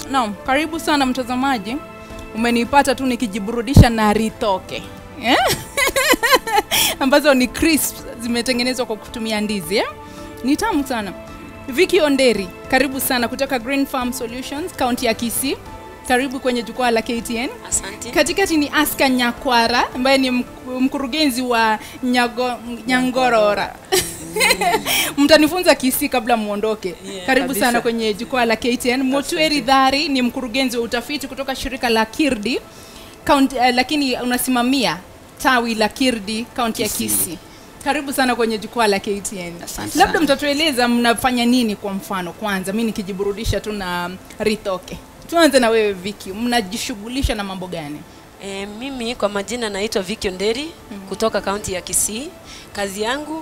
Naam, karibu sana mtazamaji. Umenipata tu nikijiburudisha na ritoke eh? ambazo ni crisp zimetengenezwa kwa kutumia ndizi eh? Ni tamu sana. Vicky Onderi, karibu sana kutoka Green Farm Solutions, kaunti ya Kisii. Karibu kwenye jukwaa la KTN. Asante. Katikati ni Aska Nyakwara ambaye ni mk- mkurugenzi wa Nyago, Nyangorora. Mtanifunza Kisii kabla muondoke. Yeah, Karibu kabisa. sana kwenye jukwaa la KTN. Motweri Dhari ni mkurugenzi wa utafiti kutoka shirika la Kirdi kaunti, uh, lakini unasimamia tawi la Kirdi kaunti ya Kisii. Karibu sana kwenye jukwaa la KTN. Asante Labda sana. mtatueleza mnafanya nini kwa mfano kwanza, mi nikijiburudisha tu na Rithoke. Tuanze na wewe Viki, mnajishughulisha na mambo gani? E, mimi kwa majina naitwa Vicky Onderi kutoka kaunti ya Kisii. Kazi yangu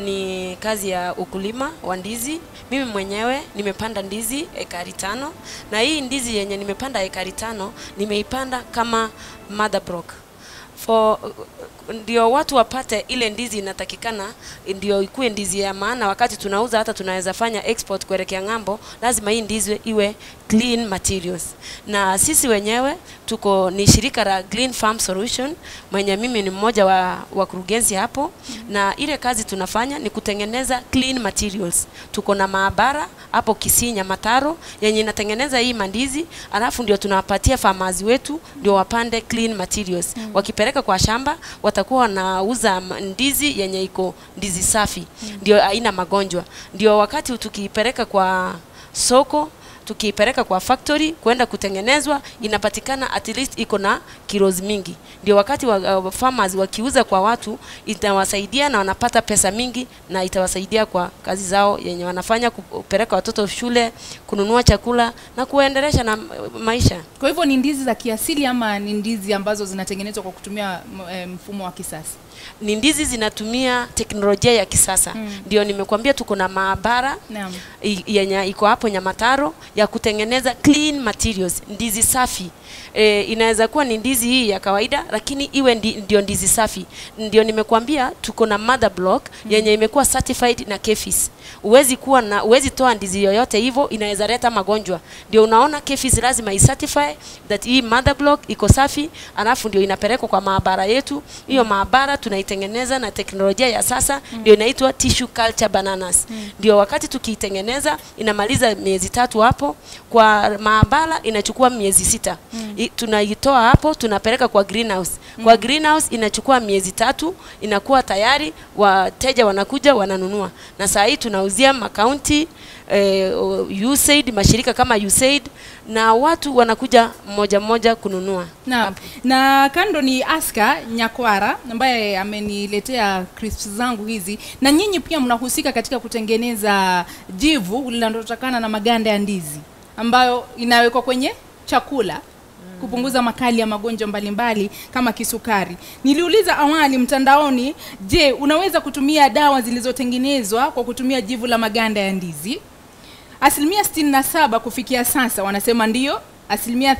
ni kazi ya ukulima wa ndizi. Mimi mwenyewe nimepanda ndizi ekari tano, na hii ndizi yenye nimepanda ekari tano nimeipanda kama mother block for ndio watu wapate ile ndizi inatakikana, ndio ikuwe ndizi ya maana. Wakati tunauza hata tunaweza fanya export kuelekea ng'ambo, lazima hii ndizi iwe clean materials. Na sisi wenyewe tuko ni shirika la Green Farm Solution, mwenye mimi ni mmoja wa wakurugenzi hapo, na ile kazi tunafanya ni kutengeneza clean materials. Tuko na maabara hapo Kisii Nyamataro yenye inatengeneza hii mandizi, alafu ndio tunawapatia farmers wetu ndio wapande clean materials. Wakipeleka kwa shamba watakuwa wanauza ma- ndizi yenye iko ndizi safi, ndio haina magonjwa. Ndio wakati tukiipeleka kwa soko tukiipeleka kwa factory kwenda kutengenezwa inapatikana at least iko na kilos mingi, ndio wakati wa, uh, farmers wakiuza kwa watu itawasaidia na wanapata pesa mingi, na itawasaidia kwa kazi zao yenye wanafanya, kupeleka watoto shule, kununua chakula na kuendelesha na uh, maisha. Kwa hivyo ni ndizi za kiasili ama ni ndizi ambazo zinatengenezwa kwa kutumia m- eh, mfumo wa kisasa? Ni ndizi zinatumia teknolojia ya kisasa, ndio nimekuambia tuko na maabara Naam. i- yenye iko hapo Nyamataro ya kutengeneza clean materials, ndizi safi. E, inaweza kuwa ni ndizi hii ya kawaida lakini iwe ndi, ndio ndizi safi. Ndio nimekuambia tuko na mother block yenye imekuwa certified na KEFIS. Uwezi kuwa na uwezi toa ndizi yoyote hivyo, inaweza leta magonjwa. Ndio unaona KEFIS lazima icertify that hii mother block iko safi, alafu ndio inapelekwa kwa maabara yetu. Hiyo maabara tunaitengeneza na teknolojia ya sasa, ndio inaitwa tissue culture bananas. Ndio wakati tukiitengeneza inamaliza miezi tatu hapo, kwa maabara inachukua miezi sita. I, tunaitoa hapo tunapeleka kwa greenhouse. Kwa greenhouse inachukua miezi tatu, inakuwa tayari, wateja wanakuja wananunua, na saa hii tunauzia makaunti eh, USAID, mashirika kama USAID na watu wanakuja mmoja mmoja kununua. Naam. Na kando ni Aska Nyakwara ambaye ameniletea crisps zangu hizi, na nyinyi pia mnahusika katika kutengeneza jivu linalotokana na maganda ya ndizi ambayo inawekwa kwenye chakula kupunguza makali ya magonjwa mbalimbali kama kisukari. Niliuliza awali mtandaoni, je, unaweza kutumia dawa zilizotengenezwa kwa kutumia jivu la maganda ya ndizi? Asilimia 67 kufikia sasa wanasema ndio, asilimia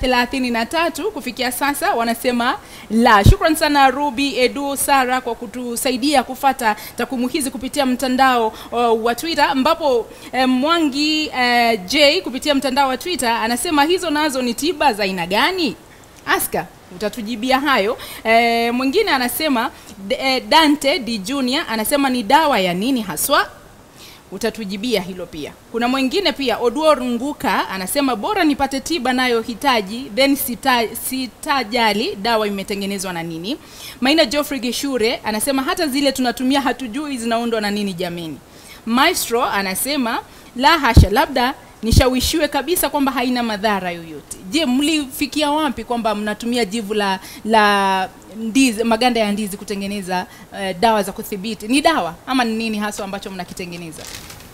33 kufikia sasa wanasema la. Shukran sana Ruby, Edu, Sara kwa kutusaidia kufata takwimu hizi kupitia mtandao uh, wa Twitter ambapo eh, Mwangi eh, J kupitia mtandao wa Twitter anasema hizo nazo ni tiba za aina gani? Aska utatujibia hayo. E, mwingine anasema D- eh, Dante D Junior anasema ni dawa ya nini haswa? utatujibia hilo pia. Kuna mwingine pia Oduor Nguka anasema bora nipate tiba nayohitaji then sita, sitajali dawa imetengenezwa na nini. Maina Geoffrey Geshure anasema hata zile tunatumia hatujui zinaundwa na nini jameni. Maestro anasema la hasha, labda nishawishiwe kabisa kwamba haina madhara yoyote. Je, mlifikia wapi kwamba mnatumia jivu la la ndizi, maganda ya ndizi kutengeneza uh, dawa za kudhibiti? Ni dawa ama ni nini haswa ambacho mnakitengeneza?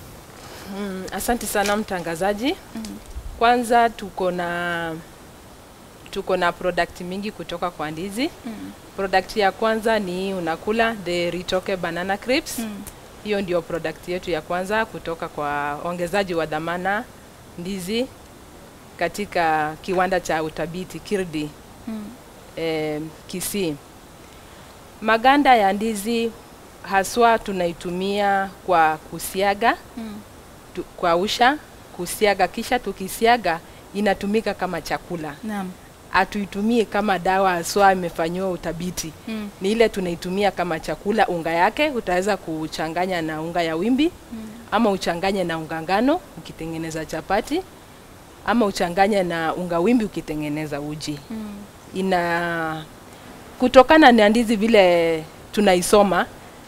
Mm, asante sana mtangazaji. Kwanza tuko na tuko na product mingi kutoka kwa ndizi. Product ya kwanza ni unakula the Ritoke banana crisps. Hiyo ndio product yetu ya kwanza kutoka kwa ongezaji wa dhamana ndizi katika kiwanda cha utabiti Kirdi eh, Kisii. Maganda ya ndizi haswa tunaitumia kwa kusiaga tu, kwa usha kusiaga, kisha tukisiaga inatumika kama chakula Naam. hatuitumii kama dawa haswa imefanyiwa utabiti Mm. ni ile tunaitumia kama chakula unga yake utaweza kuchanganya na unga ya wimbi ama uchanganye na unga ngano ukitengeneza chapati ama uchanganye na unga wimbi ukitengeneza uji Mm. ina kutokana na ndizi vile tunaisoma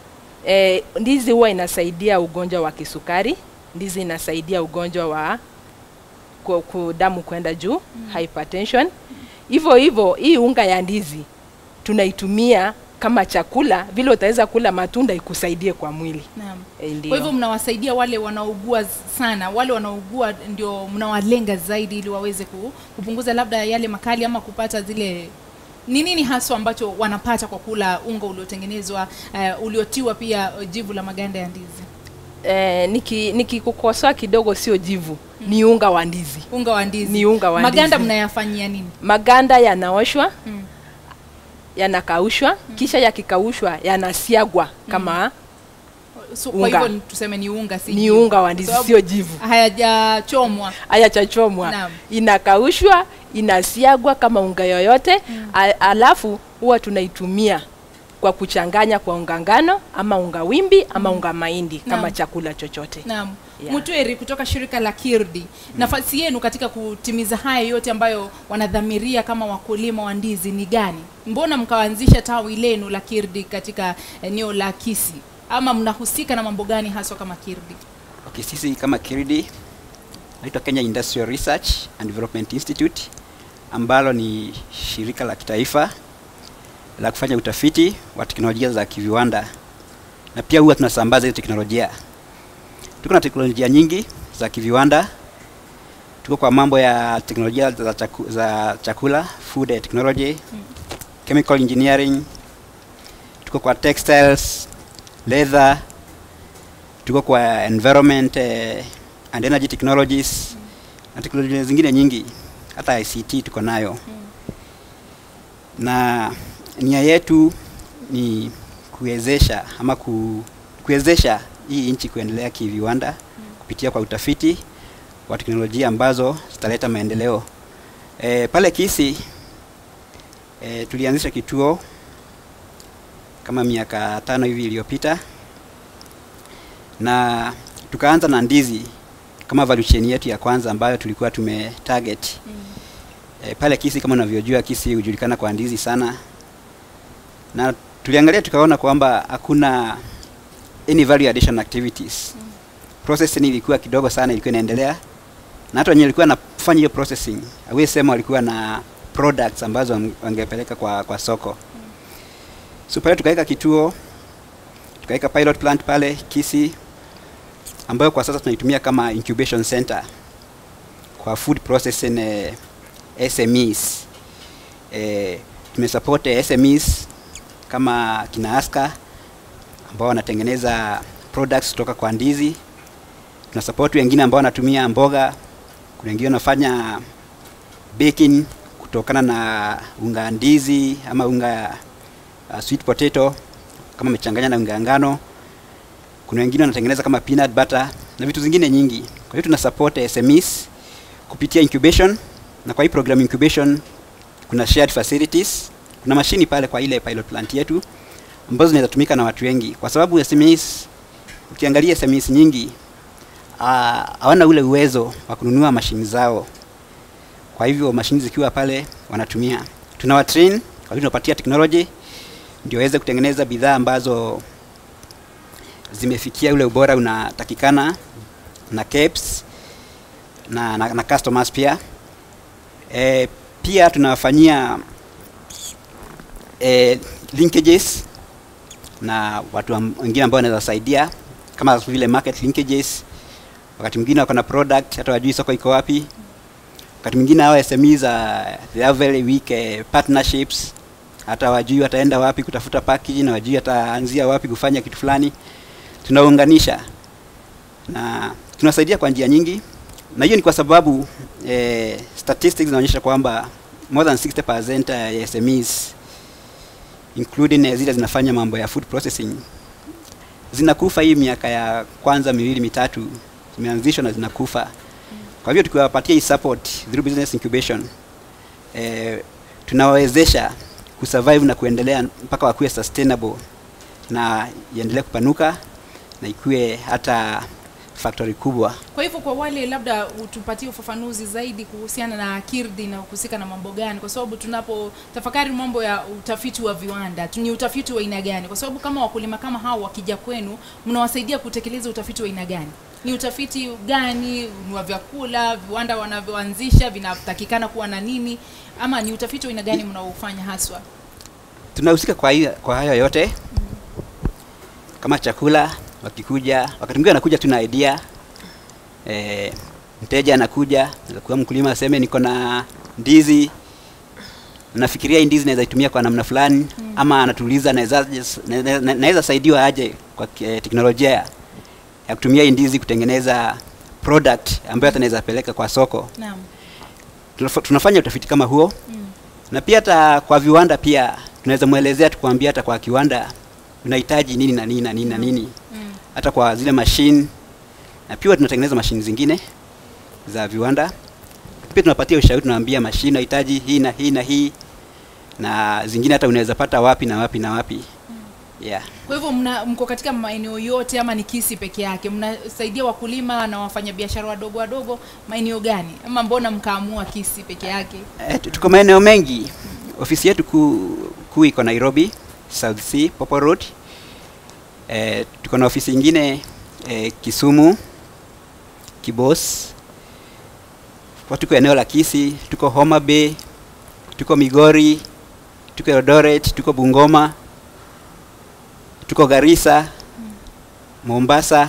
e, ndizi huwa inasaidia ugonjwa wa kisukari ndizi inasaidia ugonjwa wa ku, ku damu kwenda juu hypertension hivyo hivyo hii unga ya ndizi tunaitumia kama chakula vile utaweza kula matunda ikusaidie kwa mwili Naam. e, ndio. Kwa hivyo mnawasaidia wale wanaougua sana, wale wanaougua ndio mnawalenga zaidi ili waweze ku- kupunguza labda yale makali ama kupata zile ni nini haswa ambacho wanapata kwa kula unga uliotengenezwa uh, uliotiwa pia jivu la maganda ya ndizi, eh, niki nikikukosoa kidogo sio jivu ni unga wa ndizi unga wa ndizi. Ni unga wa maganda ndizi. mnayafanyia nini? maganda yanaoshwa Mm. yanakaushwa kisha yakikaushwa yanasiagwa kama So, kwa Unga. hivyo tuseme ni unga, si ni jivu. unga wa ndizi Sababu sio jivu hayajachomwa. haya chachomwa Naam. inakaushwa inasiagwa kama unga yoyote mm. alafu huwa tunaitumia kwa kuchanganya kwa unga ngano ama unga wimbi ama unga mahindi kama Naam. chakula chochote Naam. Yeah. Mutweri kutoka shirika la Kirdi, nafasi yenu katika kutimiza haya yote ambayo wanadhamiria kama wakulima wa ndizi ni gani? Mbona mkaanzisha tawi lenu la Kirdi katika eneo la Kisii, ama mnahusika na mambo gani haswa kama Kirdi? Okay, sisi kama Kiridi naitwa Kenya Industrial Research and Development Institute ambalo ni shirika la kitaifa la kufanya utafiti wa teknolojia za kiviwanda na pia huwa tunasambaza hizo teknolojia. Tuko na teknolojia nyingi za kiviwanda. Tuko kwa mambo ya teknolojia za, chaku, za chakula, food technology, chemical engineering. Tuko kwa textiles, leather, tuko kwa environment eh, and energy technologies na teknolojia zingine nyingi hata ICT tuko nayo na nia yetu ni kuwezesha ama ku, kuwezesha hii nchi kuendelea kiviwanda kupitia kwa utafiti wa teknolojia ambazo zitaleta maendeleo. E, pale Kisii e, tulianzisha kituo kama miaka tano hivi iliyopita na tukaanza na ndizi kama value chain yetu ya kwanza ambayo tulikuwa tume target e, pale Kisii. Kama unavyojua Kisii hujulikana kwa ndizi sana, na tuliangalia tukaona kwamba hakuna any value addition activities mm. processing ilikuwa kidogo sana, ilikuwa inaendelea na hata wenye walikuwa nafanya hiyo processing hawezi sema walikuwa na products ambazo wange- wangepeleka kwa, kwa soko mm. so pale tukaweka kituo tukaweka pilot plant pale Kisii ambayo kwa sasa tunaitumia kama incubation center kwa food processing eh, SMEs. Eh, tumesupport eh, SMEs kama kina Aska ambao wanatengeneza products kutoka kwa ndizi. Tuna support wengine ambao wanatumia mboga, kuna wengine wanafanya baking kutokana na unga ndizi ama unga uh, sweet potato kama amechanganya na unga ngano kuna wengine wanatengeneza kama peanut butter na vitu zingine nyingi. Kwa hiyo tuna support SMEs kupitia incubation, na kwa hii program incubation kuna shared facilities, kuna mashini pale kwa ile pilot plant yetu ambazo zinaweza tumika na watu wengi, kwa sababu SMEs, ukiangalia SMEs nyingi ah, hawana ule uwezo wa kununua mashini zao. Kwa hivyo mashini zikiwa pale wanatumia, tunawatrain, kwa hivyo tunapatia technology ndio waweze kutengeneza bidhaa ambazo zimefikia ule ubora unatakikana na caps na, na, na customers pia e, pia tunawafanyia e, linkages na watu am- wengine ambao wanaweza saidia kama vile market linkages wakati mwingine wako na product hata wajui soko iko wapi wakati mwingine hao SMEs uh, they have very weak uh, partnerships hata wajui wataenda wapi kutafuta package na wajui wataanzia wapi kufanya kitu fulani tunaunganisha na tunasaidia kwa njia nyingi na hiyo ni kwa sababu eh, statistics zinaonyesha kwamba more than 60% ya SMEs including eh, zile zinafanya mambo ya food processing zinakufa hii miaka ya kwanza miwili mitatu zimeanzishwa na zinakufa Kwa hivyo tukiwapatia hii support through business incubation eh, tunawawezesha kusurvive na kuendelea mpaka wakuwe sustainable na iendelee kupanuka na ikuwe hata factory kubwa. Kwa hivyo kwa wale labda utupatie ufafanuzi zaidi kuhusiana na Kirdi na kuhusika na mambo gani, kwa sababu tunapo tafakari mambo ya utafiti wa viwanda tu- ni utafiti wa aina gani? Kwa sababu kama wakulima kama hao wakija kwenu, mnawasaidia kutekeleza utafiti wa aina gani? Ni utafiti gani? Ni wa vyakula, viwanda wanavyoanzisha vinatakikana kuwa na nini, ama ni utafiti wa aina gani mnaofanya haswa? tunahusika kwa, hiyo- kwa hayo yote kama chakula wakikuja wakati mwingine anakuja tu na idea e, mteja anakuja kuwa mkulima aseme niko na ndizi nafikiria hii ndizi naweza itumia kwa namna fulani mm. ama anatuuliza naweza na- na- na- naweza saidiwa aje kwa ki- teknolojia ya ya kutumia hii ndizi kutengeneza product ambayo hata naweza peleka kwa soko Naam. Tunaf- tunafanya utafiti kama huo Mm. na pia hata kwa viwanda pia tunaweza mwelezea tukuambia hata kwa kiwanda unahitaji nini na nini na nini na nini Mm. hata kwa zile mashine na pia tunatengeneza mashine zingine za viwanda pia tunapatia ushauri tunaambia mashine unahitaji hii na hii na hii na zingine hata unaweza pata wapi na wapi na wapi yeah. Kwa hivyo mna mko katika maeneo yote ama ni Kisii peke yake? Mnasaidia wakulima na wafanyabiashara wadogo wadogo maeneo gani, ama mbona mkaamua Kisii peke yake? Eh, tu- tuko maeneo mengi ofisi yetu kuu kuu iko nairobi south sea popo road eh, tuko na ofisi ingine eh, kisumu kibos kwa tuko eneo la kisi tuko homa bay tuko migori tuko eldoret tuko bungoma tuko garissa mombasa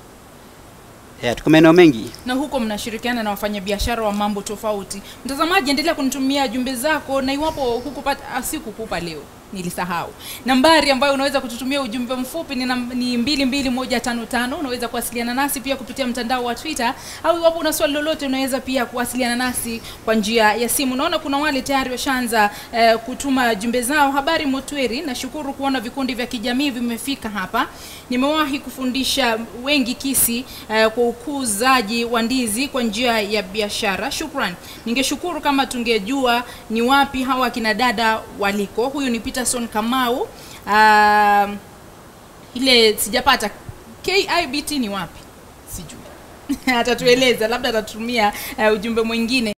yeah, tuko maeneo mengi na huko mnashirikiana na wafanyabiashara wa mambo tofauti. Mtazamaji, endelea kunitumia jumbe zako, na iwapo hukupata, ah, sikukupa leo nilisahau nambari ambayo unaweza kututumia ujumbe mfupi ni, nam- ni mbili mbili moja tano tano unaweza kuwasiliana nasi pia kupitia mtandao wa twitter au iwapo una swali lolote unaweza pia kuwasiliana nasi kwa njia ya simu naona kuna wale tayari washaanza eh, kutuma jumbe zao habari motweri nashukuru kuona vikundi vya kijamii vimefika hapa nimewahi kufundisha wengi kisi eh, kwa ukuzaji wa ndizi kwa njia ya biashara shukran ningeshukuru kama tungejua ni wapi hawa akina dada waliko huyu ni peterson kamau uh, ile sijapata kibt ni wapi sijui atatueleza labda atatumia uh, ujumbe mwingine